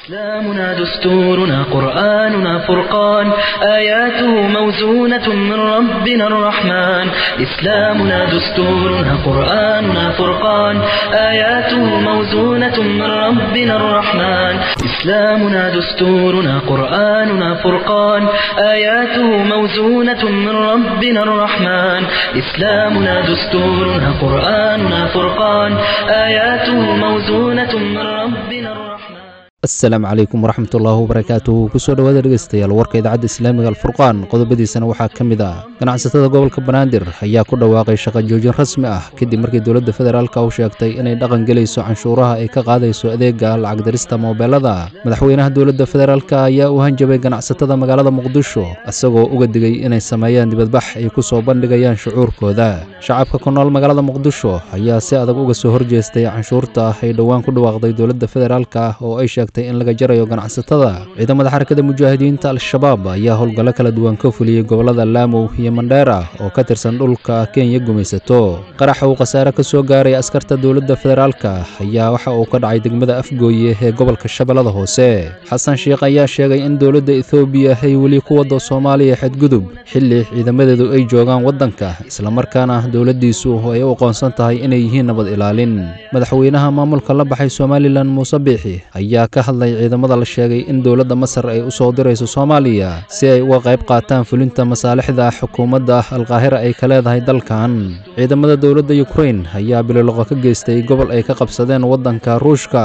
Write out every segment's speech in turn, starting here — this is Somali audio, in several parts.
إسلامنا دستورنا قرآننا فرقان آياته موزونة من ربنا الرحمن إسلامنا دستورنا قرآننا فرقان آياته موزونة من ربنا الرحمن إسلامنا دستورنا قرآننا فرقان آياته موزونة من ربنا الرحمن إسلامنا دستورنا قرآننا فرقان آياته موزونة من ربنا الرحمن asalaamu calaykum waraxmatullaahi wabarakaatuhu kusoo dhowaada dhegeystayaal warka idaacadda islaamiga alfurqaan qodobadiisana waxaa ka mid ah ganacsatada gobolka banaadir ayaa ku dhawaaqay shaqo joojin rasmi ah kadib markii dowladda federaalka u sheegtay inay dhaqan gelayso canshuuraha ay ka qaadayso adeega lacag dirista moobeelada madaxweynaha dowladda federaalk ayaa u hanjabay ganacsatada magaalada muqdisho isagoo uga digay inay sameeyaan dibadbax ay ku soo bandhigayaan shucuurkooda shacabka ku nool magaalada muqdisho ayaa si adag uga soo horjeestay canshuurta ay dhowaan ku dhawaaqday dowladda federaalka oo ay sheegtay in laga jarayo ganacsatada ciidamada xarakada mujaahidiinta al-shabaab ayaa howlgallo kala duwan ka fuliyey gobollada laamow iyo mandheera oo ka tirsan dhulka kenya gumaysato qaraxa uu khasaare ka soo gaaray askarta dowladda federaalka ayaa waxa uu ka dhacay degmada afgooye ee gobolka shabeellada hoose xasan sheikh ayaa sheegay in dowladda ethoobiya ay weli ku waddo soomaaliya xadgudub xilli ciidamadeedu ay joogaan waddanka islamarkaana dowladdiisu ay u aqoonsan tahay inay yihiin nabad ilaalin madaxweynaha maamulka la baxay somalilan muuse biixi ayaa ka hadlay ciidamada la sheegay in dowladda masar ay u soo dirayso soomaaliya si ay uga qayb qaataan fulinta masaalixda xukuumadda alqaahira ay ka leedahay dalkan ciidamada dowladda yukrain ayaa bililoqo ka geystay gobol ay ka qabsadeen waddanka ruushka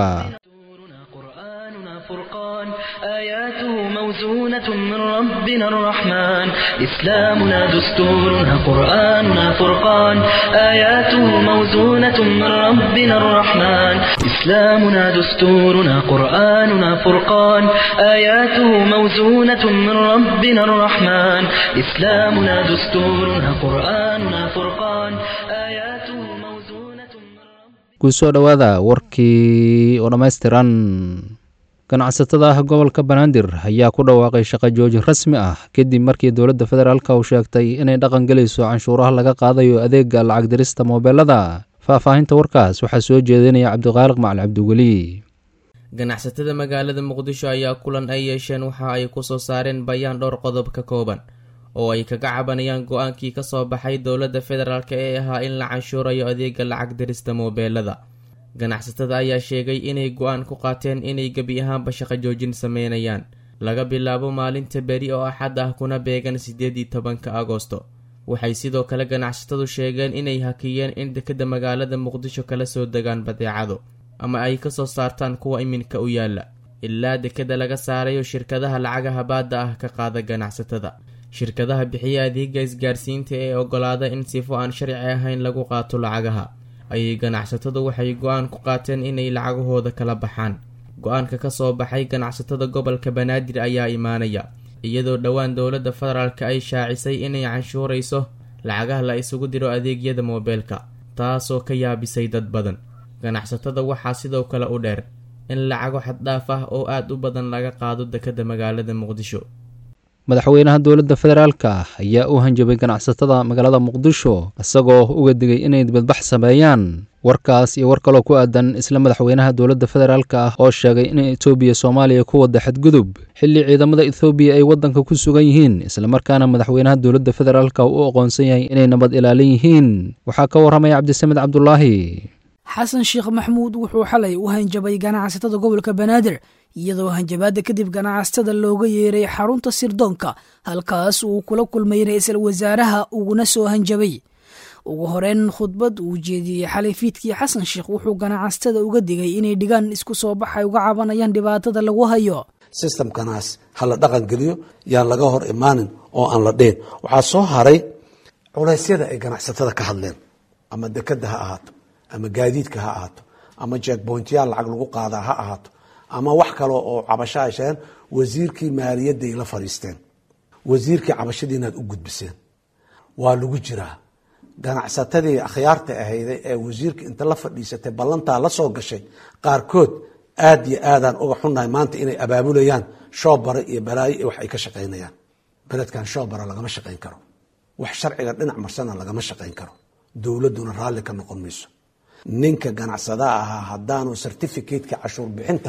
قرآننا فرقان آياته موزونة من ربنا الرحمن إسلامنا دستورنا قرآننا فرقان آياته موزونة من ربنا الرحمن إسلامنا دستورنا قرآننا فرقان آياته موزونة من ربنا الرحمن إسلامنا دستورنا قرآننا فرقان آياته موزونة من ربنا kusoo dhowaada warkii oo dhammaystiran ganacsatada gobolka banaadir ayaa ku dhawaaqay shaqo joojin rasmi ah kadib markii dowladda federaalka uu sheegtay inay dhaqan gelayso canshuuraha laga qaadayo adeega lacag dirista moobeelada faahfaahinta warkaas waxaa soo jeedinaya cabdiqaaliq macali cabdiweli ganacsatada magaalada muqdisho ayaa kulan ay yeesheen waxa ay kusoo saareen bayaan dhowr qodob ka kooban oo ay kaga cabanayaan go-aankii kasoo baxay dowladda federaalk ee ahaa in la canshuurayo adeega lacag dirista moobeelada ganacsatada ayaa sheegay inay go-aan ku qaateen inay gebi ahaanba shaqo joojin sameynayaan laga bilaabo maalinta beri oo axad ah kuna beegan siddeed iyo tobanka agosto waxay sidoo kale ganacsatadu sheegeen inay hakiyeen in dekadda magaalada muqdisho kala soo degaan badeecado ama ay kasoo saartaan kuwa iminka u yaala ilaa dekadda laga saarayo shirkadaha lacagaha baadda ah ka qaada ganacsatada shirkadaha bixiya adeega isgaarsiinta ee ogolaada in sifo aan sharci ahayn lagu qaato lacagaha ayay ganacsatadu waxay go-aan ku qaateen inay lacagahooda kala baxaan go-aanka kasoo baxay ganacsatada gobolka banaadir ayaa imaanaya iyadoo dhowaan dowladda federaalka ay shaacisay inay canshuurayso lacagaha la isugu diro adeegyada moobeelka taasoo ka yaabisay dad badan ganacsatada waxaa sidoo kale u dheer in lacago xaddhaaf ah oo aad u badan laga qaado dekadda magaalada muqdisho madaxweynaha dowladda federaalka ayaa u hanjabay ganacsatada magaalada muqdisho isagoo uga digay inay dibadbax sameeyaan warkaas iyo war kaloo ku aadan isla madaxweynaha dowladda federaalka ah oo sheegay in etoobiya soomaaliya ku wadda xadgudub xilli ciidamada ethoobiya ay waddanka ku sugan yihiin islamarkaana madaxweynaha dowladda federaalka uu u aqoonsan yahay inay nabad ilaalin yihiin waxaa ka warramaya cabdisamed cabdulaahi xasan sheekh maxmuud wuxuu xalay u hanjabay ganacsatada gobolka banaadir iyadoo hanjabaadda kadib ganacsatada looga yeeray xarunta sirdoonka halkaas uu kula kulmay ra-iisul wasaaraha uguna soo hanjabay ugu horeyn khudbad uu jeediyey xalay fiidkii xasan sheekh wuxuu ganacsatada uga digay inay dhigaan isku soo baxay uga cabanayaan dhibaatada lagu hayo sistamkanaas ha la dhaqan geliyo yaan laga hor imaanin oo aan la dhihin waxaa soo haray culeysyada ay ganacsatada ka hadleen ama dekada ha ahaato ama gaadiidka ha ahaato ama jeekbointyaal lacag lagu qaadaa ha ahaato ama wax kale oo cabasho ay sheegeen wasiirkii maaliyadday la fadhiisteen wasiirkii cabashadii inaad u gudbiseen waa lagu jiraa ganacsatadii akhyaarta ahayday ee wasiirka inta la fadhiisatay ballantaa la soo gashay qaarkood aad iyo aadaan uga xunnahay maanta inay abaabulayaan shoobare iyo balaayo iyo wax ay ka shaqaynayaan beledkan shoobara lagama shaqayn karo wax sharciga dhinac marsana lagama shaqayn karo dowladduna raalli ka noqon mayso ninka ganacsada ahaa haddaanu certificateka cashuur bixinta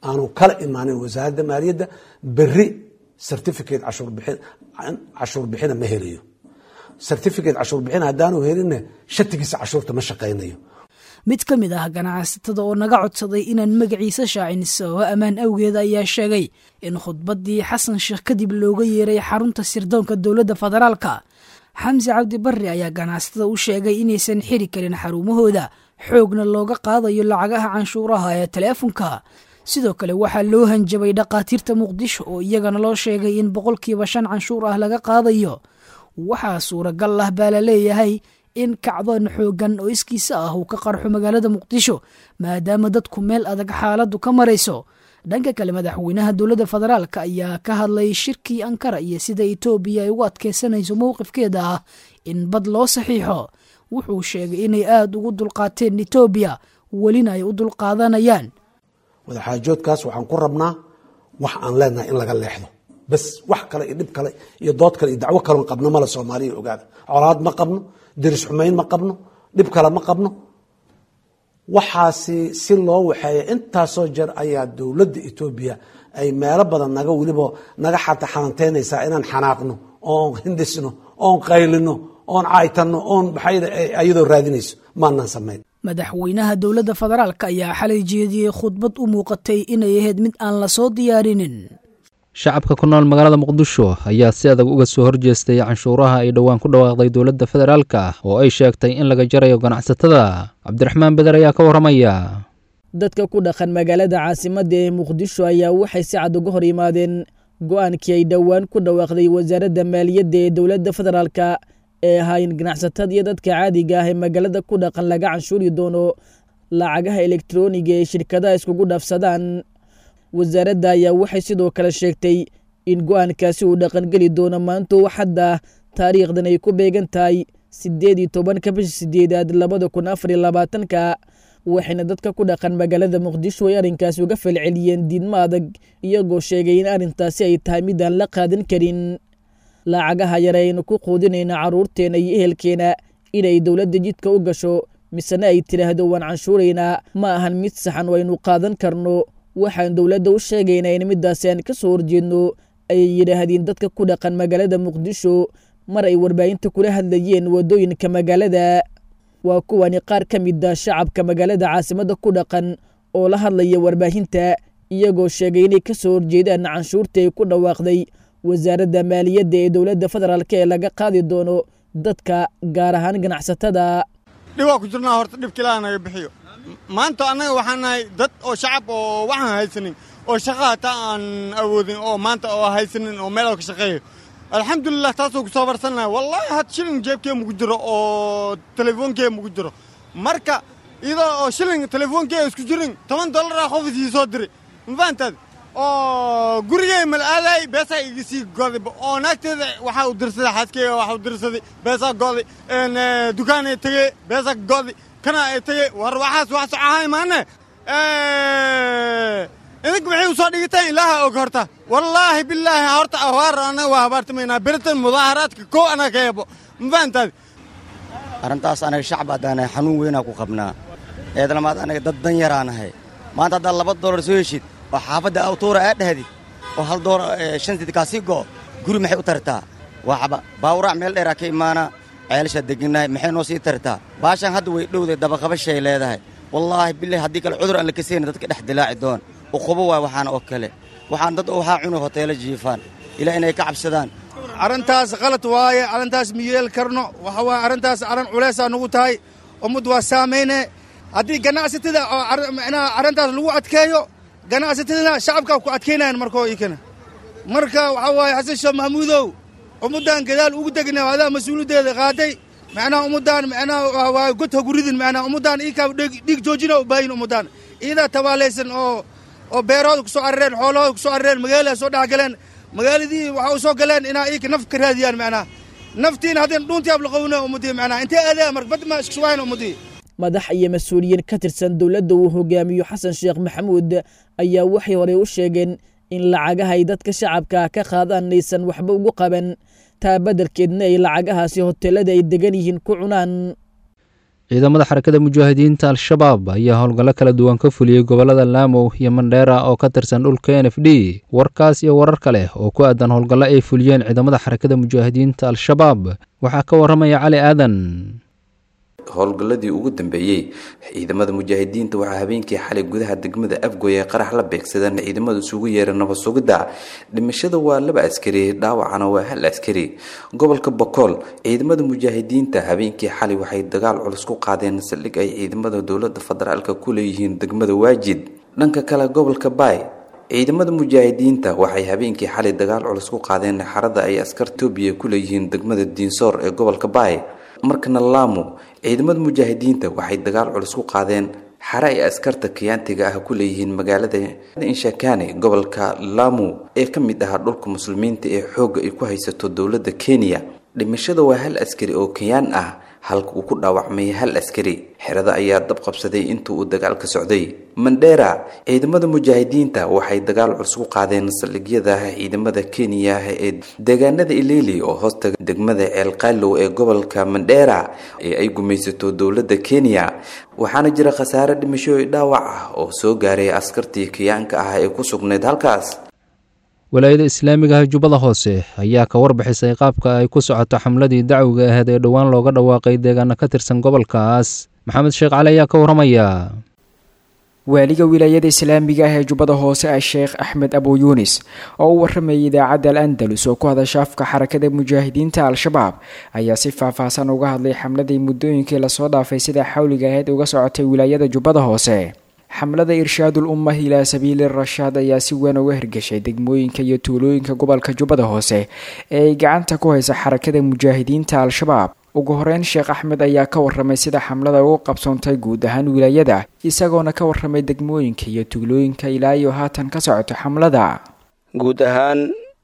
aanu kala imaanin wasaaradda maaliyadda berri certificate cashuurbixin cashuur bixina ma helayo certificate cashuur bixin haddaanu helinna shatigiisa cashuurta ma shaqaynayo mid ka mid ah ganacsatada oo naga codsaday inaan magaciisa shaacin sababo ammaan awgeed ayaa sheegay in khudbaddii xasan sheekh kadib looga yeeray xarunta sirdoonka dowladda federaalka xamse cabdi barre ayaa ganacsatada u sheegay inaysan xiri karin xarumahooda xoogna looga qaadayo lacagaha canshuuraha ee taleefonka sidoo kale waxaa loo hanjabay dhakhaatiirta muqdisho oo iyagana loo sheegay in boqolkiiba shan canshuur ah laga qaadayo waxaa suuragal ah baa la leeyahay in kacdoon xoogan oo iskiisa ah uu ka qarxo magaalada muqdisho maadaama dadku meel adag xaaladdu ka marayso dhanka kale madaxweynaha dowladda federaalk ayaa ka hadlay shirkii ankara iyo sida etoobiya ay ugu adkeysanayso mowqifkeeda ah in bad loo saxiixo wuxuu sheegay inay aada ugu dulqaateen etoobiya welina ay u dulqaadanayaan wadaxaajoodkaas waxaan ku rabnaa wax aan leenahay in laga leexdo bas wax kale iyo dhib kale iyo dood kale iyo dacwo kaloon qabno male soomaaliya ogaada colaad ma qabno diris xumayn ma qabno dhib kale ma qabno waxaasi si loo waxeeya intaasoo jeer ayaa dowladda etoobiya ay meelo badan naga weliba naga xata xalanteynaysaa inaan xanaaqno oon hindisno oon qaylino oon caaytanno oon ayadoo raadinayso maanaan samayn madaxweynaha dowladda federaalk ayaa xalay jeediyey khudbad u muuqatay inay ahayd mid aan la soo diyaarinin shacabka ku nool magaalada muqdisho ayaa si adag uga soo horjeestay canshuuraha ay dhowaan ku dhawaaqday dowladda federaalka oo ay sheegtay in laga jarayo ganacsatada cabdiraxmaan beder ayaa ka warramaya dadka ku dhaqan magaalada caasimadda ee muqdisho ayaa waxay si cad uga hor yimaadeen go'aankii ay dhowaan ku dhawaaqday wasaaradda maaliyadda ee dowladda federaalka ee ahaa in ganacsatada iyo dadka caadiga ah ee magaalada ku dhaqan laga canshuuri doono lacagaha elektroniga ee shirkadaha iskugu dhaafsadaan wasaaradda ayaa waxay sidoo kale sheegtay in go'aankaasi uu dhaqangeli doono maanta waxadda taariikhdan ay ku beegan tahay siddeed iyo tobanka bisha sideedaad labada kun afar iyo labaatanka waxayna dadka ku dhaqan magaalada muqdisho ay arrinkaasi uga falceliyeen diidmo adag iyagoo sheegay in arrintaasi ay tahay mid aan la qaadan karin lacagaha yare aynu ku quudinayna carruurteenna iyo ehelkeena inay dowladda jidka u gasho misena ay tidhaahdo waan canshuuraynaa ma ahan mid saxan oo aynu qaadan karno waxaan dowladda u sheegaynaa in middaasi aan ka soo horjeedno ayay yidhaahdeen dadka ku dhaqan magaalada muqdisho mar ay warbaahinta kula hadlayeen waddooyinka magaalada waa kuwani qaar ka mid a shacabka magaalada caasimadda ku dhaqan oo la hadlaya warbaahinta iyagoo sheegay inay ka soo horjeedaan canshuurta ay ku dhawaaqday wasaaradda maaliyadda ee dowladda federaalk ee laga qaadi doono dadka gaar ahaan ganacsatada dhibaa ku jirnaa horta dhibka ilaaha naga bixiyo maanta annaga waxaan nahay dad oo shacab oo waxaan haysanin oo shaqa hataa aan awoodin oo maanta oo haysanin oo meel oo ka shaqeeyo alxamdulilah taasoo ku soo barsannahay wallaahi had shilin jeebkee mugu jiro oo telefoonkee mugu jiro marka iyadoo oo shilin telefoonkee isku jirin toban dollara qof isii soo diri mafahantaad oo gurigey mal aaday beesaa iga sii goday oo naagteeda waxaa u dirsaday xaaskeyga waxaa u dirsaday beesaa goday dukaanay tegey beesaa goday kana ay tegey war waxaas wax socahay maane idinka maxay u soo dhigateen ilaaha og horta wallaahi bilaahi horta awaar annaga waa habaartamaynaa beritan mudaaharaadka kow annaga ka eebo mafahantaad arrintaas anaga shacab haddaanahay xanuun weynaa ku qabnaa eedlamaad anaga dad dan yaraanahay maanta haddaad laba doolar soo heshid oo xaafadda awtuura aa dhahdid oo hal doolar shan sid kaasii go'o guri maxay u tartaa waxba baawuraac meel dheeraa ka imaana ceelashaa degannahay maxay noo sii tartaa baashaan hadda way dhowday dabaqabashay leedahay wallaahi bilahi haddii kale cudur aan la kasayna dadka dhex dilaaci doon uqubo waay waxaana oo kale waxaan dad waxaa cuna hoteelo jiifaan ilaa inay ka cabsadaan arrintaas qalad waaye arrintaas ma yeeli karno waxa waaye arrintaas arrin culaysaa nugu tahay ummad waa saamayne haddii ganacsatada oo micnaha arrintaas lagu adkeeyo ganacsatadana shacabkaa ku adkaynayan markoo ikana marka waxaa waaye xasan sheekh maxamuudow ummaddan gadaal ugu degna adaa mas-uuliyaddeeda qaaday macnaha ummaddan macnaha waa god haguridin macnaha ummaddan ikaa dhiig joojina u baahin ummaddan iyadaa tabaalaysan oo oo beerahooda ku soo carareen xoolahooda ku soo carareen magaalada soo dhex galeen magaaladii waxa u soo galeen inaa iyaka naf ka raadiyaan macnaha naftiina haddayna dhuuntii ablaqowna ummadii macnaha intee aadaa marka bad ma isku sugayn ummadii madax iyo mas-uuliyiin ka tirsan dowladda uu hogaamiyo xasan sheekh maxamuud ayaa waxay horey u sheegeen in lacagaha ay dadka shacabka ka qaadaan aysan waxba ugu qaban taa beddelkeedna ay lacagahaasi hoteelada ay degan yihiin ku cunaan ciidamada xarakada mujaahidiinta al-shabaab ayaa howlgallo kala duwan ka fuliyey gobollada laamow iyo mandheera oo ka tirsan dhulka n f d warkaas iyo warar kale oo ku aadan howlgallo ay fuliyeen ciidamada xarakada mujaahidiinta al-shabaab waxaa ka warramaya cali aadan howlgalladii ugu dambeeyey ciidamada mujaahidiinta waxaa habeenkii xalay gudaha degmada afgoy ee qarax la beegsadeen ciidamada isugu yeera nabad sugidda dhimashada waa laba askari dhaawacana waa hal askari gobolka bokool ciidamada mujaahidiinta habeenkii xalay waxay dagaal culus ku qaadeen saldhig ay ciidamada dowlada federaalka ku leeyihiin degmada waajid dhanka kale gobolka baay ciidamada mujaahidiinta waxay habeenkii xalay dagaal culus ku qaadeen xarada ay askar etoobiya ku leeyihiin degmada diinsoor ee gobolka baay markana laamo ciidamada mujaahidiinta waxay dagaal culus ku qaadeen xare ay askarta kiyaantiga ah ku leeyihiin magaalada inshakane gobolka lamu ee ka mid ahaa dhulka muslimiinta ee xoogga ay ku haysato dowladda kenya dhimashada waa hal askari oo kenyaan ah halka uu ku dhaawacmay hal askari xerada ayaa dab qabsaday inta uu dagaalka socday mandheera ciidamada mujaahidiinta waxay dagaal culus ku qaadeen saldhigyada ciidamada kenya ee deegaanada ileyli oo hoosta degmada ceelqaalow ee gobolka mandheera ee ay gumaysato dowladda kenya waxaana jira khasaare dhimasho dhaawac ah oo soo gaaray askartii kiyaanka ah ee ku sugnayd halkaas walaayada islaamiga ah jubbada hoose ayaa ka warbixisay qaabka ay ku socoto xamladii dacwiga aheyd ee dhowaan looga dhawaaqay deegaana ka tirsan gobolkaas maxamed sheekh cali ayaa ka warramaya waaliga wilaayada islaamiga ah ee jubbada hoose ah sheekh axmed abu yuunis oo u warramayay idaacadda al andalus oo ku hadasha afka xarakada mujaahidiinta al-shabaab ayaa si faahfaahsan uga hadlay xamladii muddooyinkii lasoo dhaafay sida xawliga aheyd uga socotay wilaayada jubbada hoose xamlada irshaadul ummah ilaa sabiili rashaad ayaa si weyn uga hirgashay degmooyinka iyo tuulooyinka gobolka jubbada hoose ee ay gacanta ku haysa xarakada mujaahidiinta al-shabaab ugu horeyn sheekh axmed ayaa ka warramay sida xamlada ugu qabsoontay guud ahaan wilaayada isagoona ka warramay degmooyinka iyo tuulooyinka ilaa iyo haatan ka socoto xamlada guud ahaan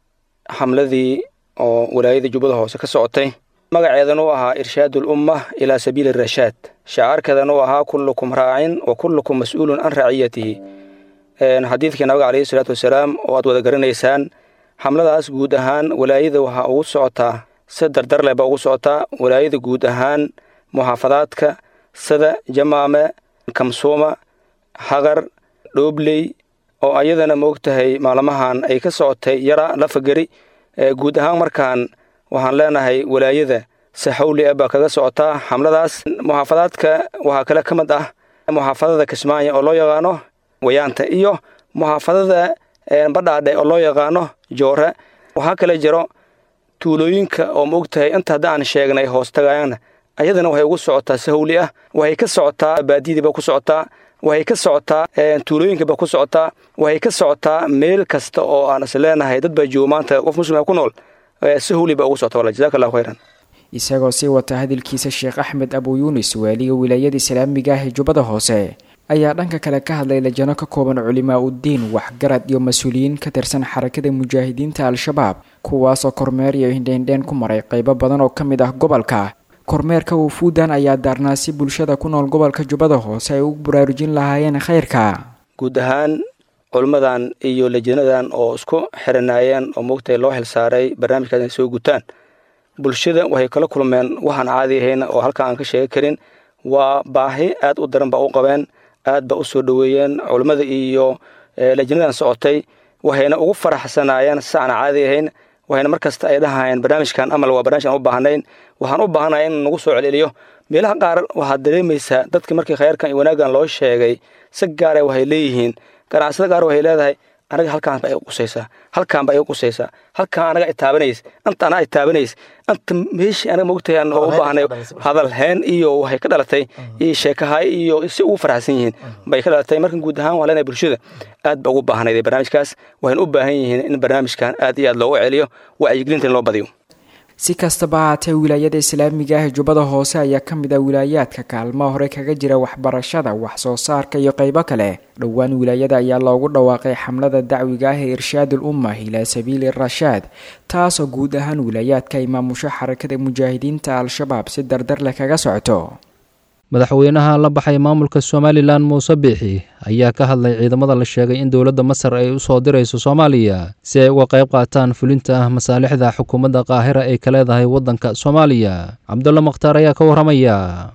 xamladii oo wilaayada jubbada hoose ka socotay magaceedan uu ahaa irshaadul ummah ilaa sabiili rashaad shacaarkeedan uu ahaa kullukum raacin wa kullukum mas-uulun can raciyatihi xadiidkii nabiga caleyhi isalaatu wasalaam oo aad wada garanaysaan xamladaas guud ahaan walaayada waxaa ugu socotaa si dardar leh baa ugu socotaa walaayada guud ahaan muxaafadaadka sida jamaame kamsuuma haqar dhoobley oo ayadana moogtahay maalmahan ay ka socotay yara lafageri guud ahaan markaan waxaan leenahay walaayada si xawli ah baa kaga socotaa xamladaas muxaafadaadka waxaa kale ka mid ah muxaafadada kismaayo oo loo yaqaano wayaanta iyo muxaafadada badhaadhe oo loo yaqaano joore waxaa kale jiro tuulooyinka oo maogtahay inta hadda aan sheegnay hoostagaana ayadana waxay ugu socotaa si hawli ah waxay ka socotaa baadiyadiiba ku socotaa waxay ka socotaa tuulooyinkaba ku socotaa waxay ka socotaa meel kasta oo aan is leenahay dad baa joogo maanta qof muslima ku nool si hawli baa ugu socota wala jazaka allahu khayran isagoo sii wata hadalkiisa sheekh axmed abu yuunis waaliga wilaayada islaamiga ah ee jubbada hoose ayaa dhanka kale ka hadlay lajano ka kooban culimaa uddiin waxgarad iyo mas-uuliyiin ka tirsan xarakada mujaahidiinta al-shabaab kuwaasoo kormeer iyo hindheendheen ku maray qaybo badan oo ka mid ah gobolka kormeerka wufuudan ayaa daarnaa si bulshada ku nool gobolka jubbada hoose ay u baraarujin lahaayeen khayrka guud ahaan culimmadan iyo lajanadan oo isku xiranaayeen oo moogtahay loo xilsaaray barnaamijkaas inay soo gutaan bulshada waxay kala kulmeen waxaan caadi ahayn oo halkan aan ka sheegi karin waa baahi aad u daran baa u qabeen aad ba u soo dhoweeyeen culimmada iyo lajanadan socotay waxayna ugu faraxsanaayeen si aan caadi ahayn waxayna mar kasta ay dhahayeen barnaamijkan amal waa barnamij aan u baahnayn waxaan u baahanahay in nagu soo celceliyo meelaha qaar waxaad dareemaysaa dadka markii khayrkan iyo wanaaggan loo sheegay si gaara waxay leeyihiin ganacsada qaar waxay leedahay anaga halkaan ba iga qusaysaa halkaan ba iga qusaysaa halkaan anaga itaabanaysa anta anaa itaabanays anta meeshii anaga mogtahay aan u baahnay hadal heen iyo waxay ka dhalatay iyo sheekahay iyo si ugu faraxsan yihiin bay ka dhalatay markan guud ahaan waa leenahay bulshada aad ba ugu baahnayd barnaamijkaas waxayna u baahan yihiin in barnaamijkan aad iyo aad loogu celiyo wacyigelinta in loo badiyo si kastaba haatee wilaayada islaamiga ah ee jubbada hoose ayaa ka mid ah wilaayaadka kaalmaha hore kaga jira waxbarashada wax soo saarka iyo qaybo kale dhowaan wilaayada ayaa loogu dhawaaqay xamlada dacwiga ah ee irshaadul ummah ilaa sabiili rashaad taasoo guud ahaan wilaayaadka ay maamusho xarakada mujaahidiinta al-shabaab si dardar leh kaga socoto madaxweynaha la baxay maamulka somalilan muuse biixi ayaa ka hadlay ciidamada la sheegay in dowladda masar ay u soo dirayso soomaaliya si ay uga qayb qaataan fulinta ah masaalixda xukuumadda qaahira ay ka leedahay waddanka soomaaliya cabdulla makhtaar ayaa ka warramaya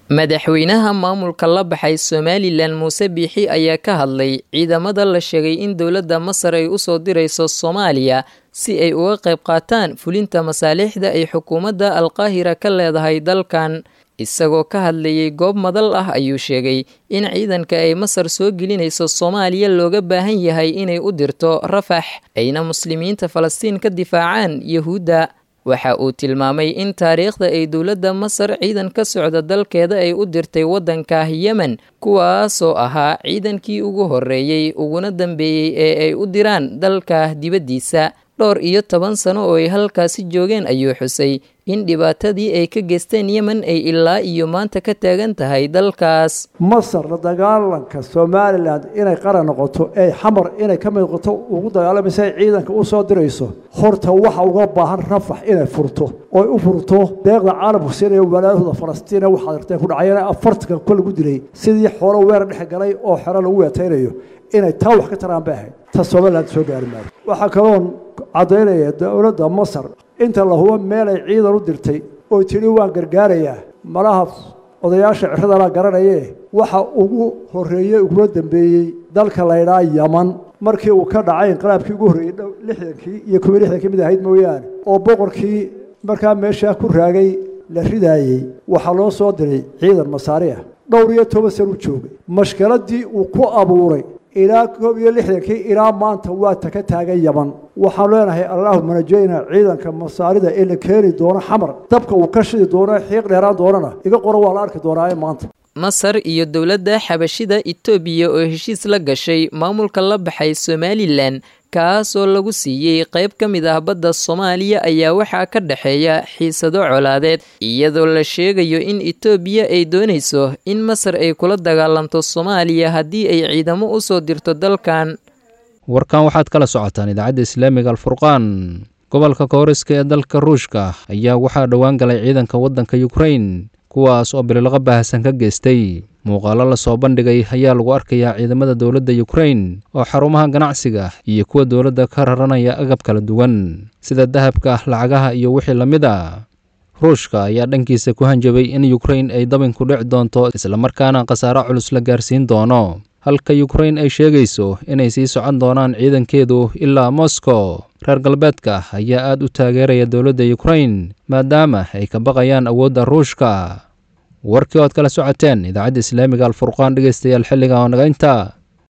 madaxweynaha maamulka la baxay somalilan muuse biixi ayaa ka hadlay ciidamada la sheegay in dowladda masar ay usoo dirayso soomaaliya si ay uga qayb qaataan fulinta masaalixda ay xukuumadda alqaahira ka leedahay dalkan isagoo ka hadlayay goob madal ah ayuu sheegay in ciidanka ay masar soo gelinayso soomaaliya looga baahan yahay inay u dirto rafax ayna muslimiinta falastiin ka difaacaan yahuudda waxa uu tilmaamay in taariikhda ay dowladda masar ciidan ka socda dalkeeda ay u dirtay waddanka yemen kuwaasoo ahaa ciidankii ugu horreeyey uguna dambeeyey ee ay u diraan dalka dibaddiisa dhowr iyo toban sano oo ay halkaasi joogeen ayuu xusay in dhibaatadii ay ka geysteen yemen ay ilaa iyo maanta ka taagan tahay dalkaas masar la dagaalanka somalilan inay qaran noqoto ee xamar inay ka mid noqoto ugu dagaalamaysa ay ciidanka u soo dirayso horta waxa uga baahan rafax inay furto oy u furto deeqda caalamku siinaya walaalahooda falastiina waxaad arteen ku dhacayana afartanka kol lagu dilay sidii xoolo weer dhex galay oo xero lagu weetaynayo inay taa wax ka taraan bay ahayd ta somalilan soo gaari maayo waxaa kaloon caddaynaya dowladda masar inta la hubo meel ay ciidan u dirtay oo tidhi waan gargaarayaa malaha odayaasha ciradala garanaye waxa ugu horreeyey ugula dambeeyey dalka laydhaa yaman markii uu ka dhacay inqilaabkii ugu horreeyey lixdankii iyo kubii lixdankii mid ahayd mooyaane oo boqorkii markaa meeshaa ku raagay la ridaayey waxaa loo soo diray ciidan masaari ah dhowr iyo toban san u joogay mashkaladii uu ku abuuray ilaa koob iyo lixdankii ilaa maanta waa ta ka taagan yaman waxaan leenahay allaahuma najayna ciidanka masaarida ee la keeni doono xamar dabka uu ka shidi doono xiiq dheeraan doonana iga qoro waa la arki doonaa maanta masar iyo dowladda xabashida etoobiya oo heshiis la gashay maamulka la baxay somalilan kaasoo lagu siiyey qayb ka mid ah badda soomaaliya ayaa waxaa ka dhexeeya xiisado colaadeed iyadoo la sheegayo in etoobiya ay doonayso in masar ay kula dagaalanto soomaaliya haddii ay ciidamo u soo dirto dalkan warkan waxaad kala socotaan idaacadda islaamiga alfurqaan gobolka kooriska ee dalka ruushka ayaa waxaa dhowaan galay ciidanka waddanka yukrain kuwaas oo bililaqa baahsan ka geystay muuqaalo lasoo bandhigay ayaa lagu arkayaa ciidamada dowladda yukrain oo xarumaha ganacsiga iyo kuwa dowladda ka raranaya agab kala duwan sida dahabka lacagaha iyo wixii la mid a ruushka ayaa dhankiisa ku hanjabay in yukrain ay dabinku dhici doonto islamarkaana khasaaro culus la gaarsiin doono halka yukrain ay sheegayso inay sii socon doonaan ciidankeedu ilaa moscow reer galbeedka ayaa aad u taageeraya dowladda yukrain maadaama ay ka baqayaan awoodda ruushka warkii ood kala socoteen idaacadda islaamiga alfurqaan dhegeystayaal xilliga oo naga intaa